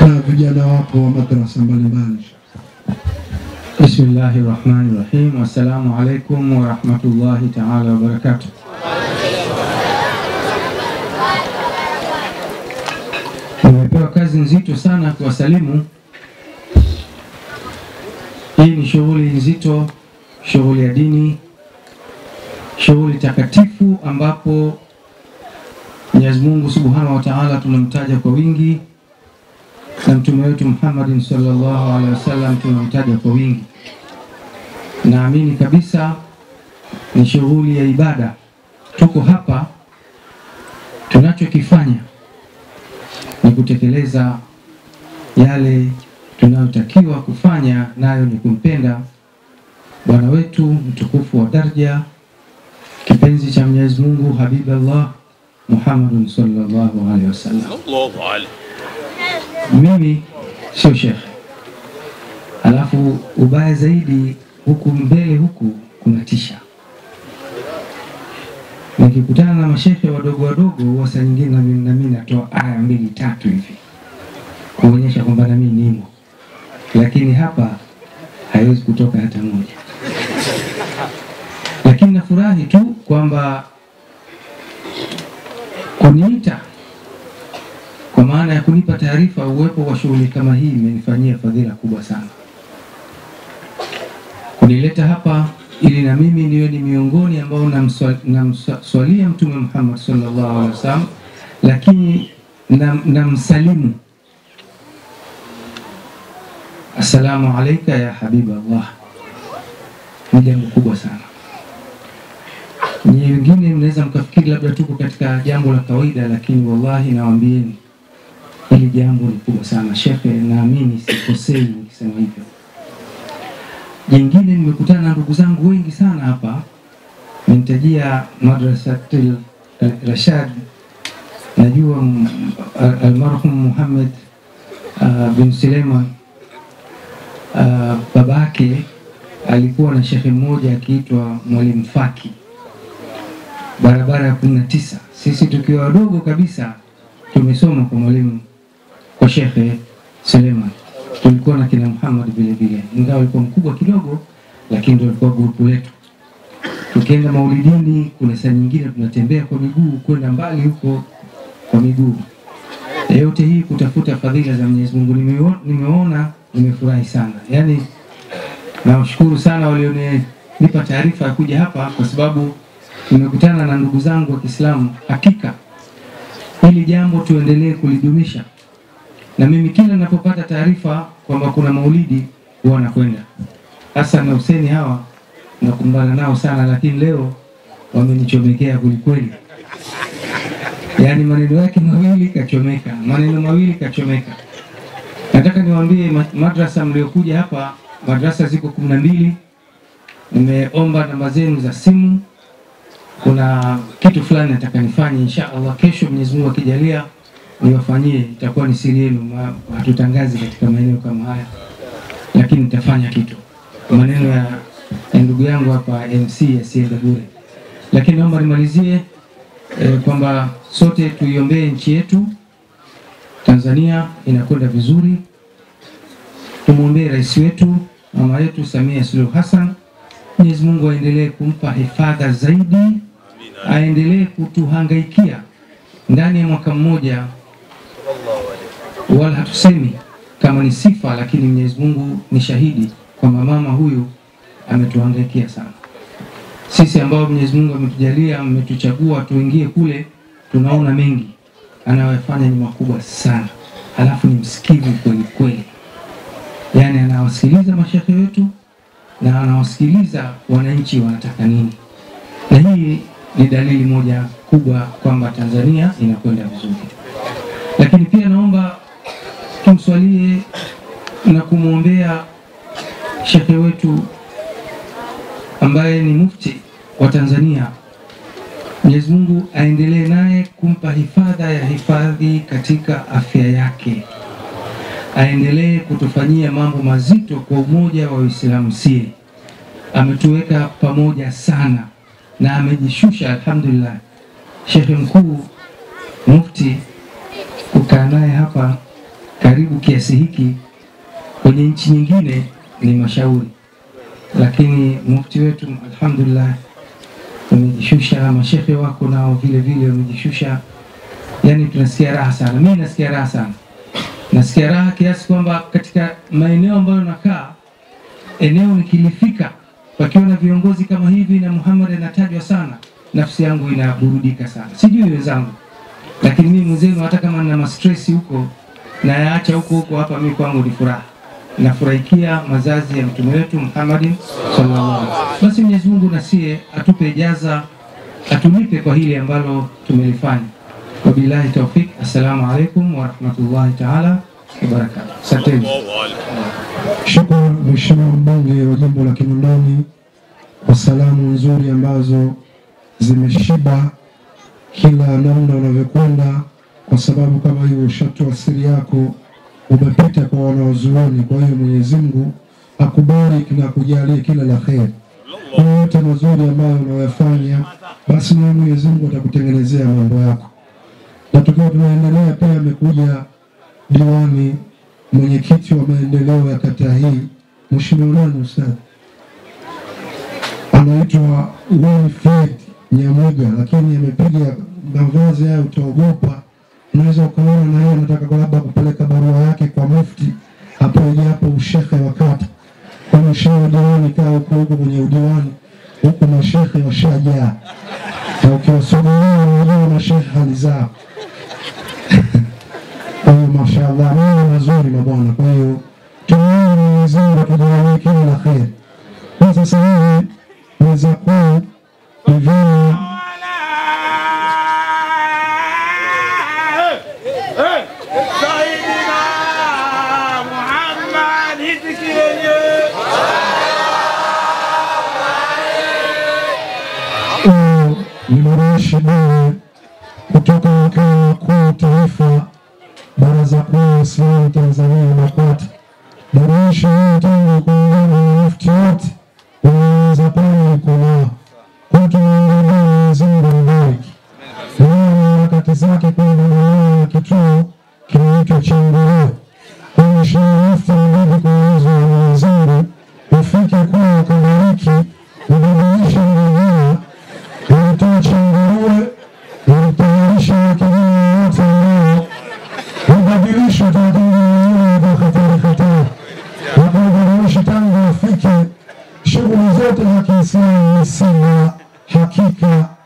na vijana wako wa madrasa mbalimbali. Bismillahi rahmani rahim. Assalamu alaikum warahmatullahi taala wabarakatuh. Nimepewa kazi nzito sana kuwasalimu. Hii ni shughuli nzito, shughuli ya dini, shughuli takatifu ambapo Mwenyezi Mungu Subhanahu wa Ta'ala tunamtaja kwa wingi na mtume wetu Muhammadin sallallahu alaihi wasallam tunamtaja kwa wingi. Naamini kabisa ni shughuli ya ibada. Tuko hapa, tunachokifanya ni kutekeleza yale tunayotakiwa kufanya, nayo ni kumpenda bwana wetu mtukufu wa daraja, kipenzi cha Mwenyezi Mungu, Habiballah Muhammadun sallallahu alaihi wasallam. Allahu alayhi. Mimi sio shekhe, alafu ubaya zaidi huku mbele huku kunatisha. Nikikutana na mashehe wadogo wadogo, huwa saa nyingine na mimi nami natoa aya mbili tatu hivi kuonyesha kwamba nami nimo, lakini hapa haiwezi kutoka hata moja. Lakini nafurahi tu kwamba kuniita kwa maana ya kunipa taarifa. Uwepo wa shughuli kama hii imenifanyia fadhila kubwa sana, kunileta hapa ili na mimi niwe ni miongoni ambao namswa- namswalia Mtume Muhammad sallallahu alaihi wasallam, lakini nam- namsalimu assalamu alaika ya habiballah. Ni jambo kubwa sana. Nyie wengine mnaweza mkafikiri labda tuko katika jambo la kawaida, lakini wallahi nawaambieni hili jambo ni kubwa sana shekhe, naamini sikosei nikisema hivyo. Jingine, nimekutana na ndugu zangu wengi sana hapa, nimtajia madrasatil Rashad, najua mm, al- almarhum Muhammad uh, bin Suleiman uh, babake alikuwa na shekhe mmoja akiitwa Mwalimu Faki barabara ya kumi na tisa. Sisi tukiwa wadogo kabisa tumesoma kwa mwalimu kwa Shekhe Suleiman, tulikuwa na kina Muhammad vile vile, ingawa alikuwa mkubwa kidogo, lakini ndio alikuwa grupu letu. Tukienda maulidini, kuna saa nyingine tunatembea kwa miguu kwenda mbali huko kwa miguu. Na yote hii kutafuta fadhila za Mwenyezi Mungu. Nimeo- Nimeona, nimefurahi sana, yaani nawashukuru sana walionipa taarifa ya kuja hapa, kwa sababu nimekutana na ndugu zangu wa Kiislamu. Hakika hili jambo tuendelee kulidumisha, na mimi kila ninapopata taarifa kwamba kuna maulidi huwa nakwenda. Hassan na Huseni hawa nakumbana nao sana, lakini leo wamenichomekea kwelikweli. Yaani maneno yake mawili kachomeka, maneno mawili kachomeka. Nataka niwaambie ma- madrasa mliokuja hapa, madrasa ziko kumi na mbili. Nimeomba namba zenu za simu kuna kitu fulani nataka nifanye insha Allah kesho, Mwenyezi Mungu akijalia niwafanyie, itakuwa ni siri yenu, ma- hatutangazi katika maeneo kama haya, lakini nitafanya kitu. Maneno ya, ya ndugu yangu hapa MC yasiende bure, lakini naomba nimalizie eh, kwamba sote tuiombee nchi yetu Tanzania, inakwenda vizuri. Tumwombee rais wetu mama yetu Samia Suluhu Hassan, Mwenyezi Mungu aendelee kumpa hifadha zaidi aendelee kutuhangaikia ndani ya mwaka mmoja, wala hatusemi kama ni sifa, lakini Mwenyezi Mungu ni shahidi kwamba mama huyu ametuhangaikia sana. Sisi ambao Mwenyezi Mungu ametujalia, ametuchagua tuingie kule, tunaona mengi anayofanya ni makubwa sana, halafu ni msikivu kweli kweli, yaani anawasikiliza mashehe wetu na anawasikiliza wananchi wanataka nini, na hii ni dalili moja kubwa kwamba Tanzania inakwenda vizuri. Lakini pia naomba tumswalie na kumwombea shekhe wetu ambaye ni mufti wa Tanzania. Mwenyezi Mungu aendelee naye kumpa hifadha ya hifadhi katika afya yake, aendelee kutufanyia mambo mazito kwa umoja wa Uislamu sie. Ametuweka pamoja sana na amejishusha, alhamdulillah. Shekhe mkuu mufti kukaa naye hapa karibu karibu kiasi hiki kwenye nchi nyingine ni mashauri, lakini mufti wetu alhamdulillah umejishusha, mashekhe wako nao vile vile wamejishusha. Yani tunasikia raha sana, mimi nasikia raha sana, nasikia raha kiasi kwamba katika maeneo ambayo nakaa, eneo nikilifika pakiwa na viongozi kama hivi na Muhammad anatajwa sana, nafsi yangu inaburudika sana. Sijui wenzangu, lakini mimi mwenzenu, hata kama nina mastresi huko nayaacha huko huko, hapa mimi kwangu ni furaha, nafurahikia mazazi ya mtume wetu Muhammadin sallallahu alaihi wasallam. Basi Mwenyezi Mungu nasie atupe ijaza, atulipe kwa hili ambalo tumelifanya. Wabillahi taufik, assalamu alaikum warahmatullahi taala wabarakatuh. Asanteni. Shukran Mheshimiwa mbunge wa jimbo la Kinondoni kwa salamu nzuri ambazo zimeshiba kila namna unavyokwenda, kwa sababu kama hiyo ushatoa siri yako, umepita kwa wanaozuoni. Kwa hiyo Mwenyezi Mungu akubariki na kujalie kila la kheri. Kwa yote mazuri ambayo unayoyafanya, basi na Mwenyezi Mungu atakutengenezea mambo yako. Na tukiwa tunaendelea, pia amekuja diwani mwenyekiti wa maendeleo ya kata hii Mheshimiwa nani ustadhi, anaitwa Wilfred Nyamuga, lakini amepiga mavazi hayo, utaogopa. Unaweza ukaona na yeye anataka labda kupeleka barua yake kwa mufti apewe hapo ushehe wa kata. Kwa mheshimiwa diwani, kaa huko huko kwenye udiwani huku, mashehe washajaa, na ukiwasogelea unajua mashehe hali zao kwa hiyo mashaallah, mambo mazuri mabwana. Kwa hiyo tunaomba Mwenyezi Mungu atujalie kila la kheri. Kwa sasa hivi meza kuu ni vyema Sayyidina Muhammad hitikienye Huyu ni Marashi Bure kutoka makao makuu taifa Baraza Kuu la Waislamu Tanzania BAKWATA. Darashi hii tangu kuungana na mufti wote umeanza pale uko nao kwa tunaangalia Mwenyezi Mungu ambariki na na harakati zake kuendelea na kituo kinaitwa cha Nguruwe. Kwa Mheshimiwa Mufti anabidi kwa uwezo wa Mwenyezi Mungu ufike kule ukabariki ubadilishe mazingira walitoa cha Nguruwe walitayarisha wakijiji wote ambao wabadilisha Tanzania kwa hatari hatari, wakabadilisha tangu wafike shughuli zote za Kiislamu ni sina hakika